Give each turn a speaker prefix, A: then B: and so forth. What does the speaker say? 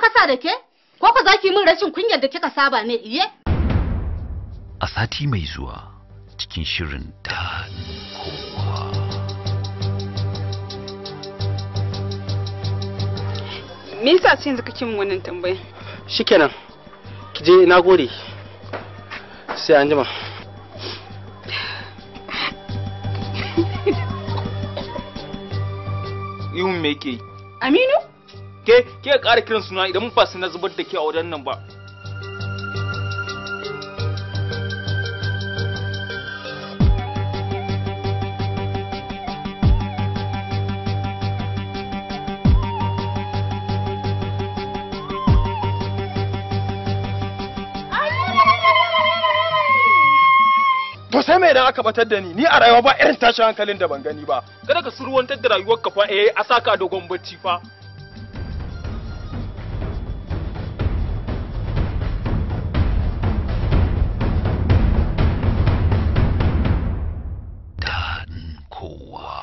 A: kasa da ke? Ko fa za ki min rashin kunyar da kika saba ne iye?
B: a sati mai zuwa cikin shirin daɗin kowa.
C: Me yasa sai yanzu kake min wannan tambaya?
D: shikenan ki je na gode sai an jima
E: ihun me yake yi
C: Aminu?
E: ke ke ƙara kiran suna idan mun fasa na zubar da ke a wajen nan ba
D: to sai me idan aka batar da ni ni a rayuwa ba irin tashin hankalin da ban gani ba
E: kada ka surwantar da rayuwar ka fa eh a saka dogon bacci fa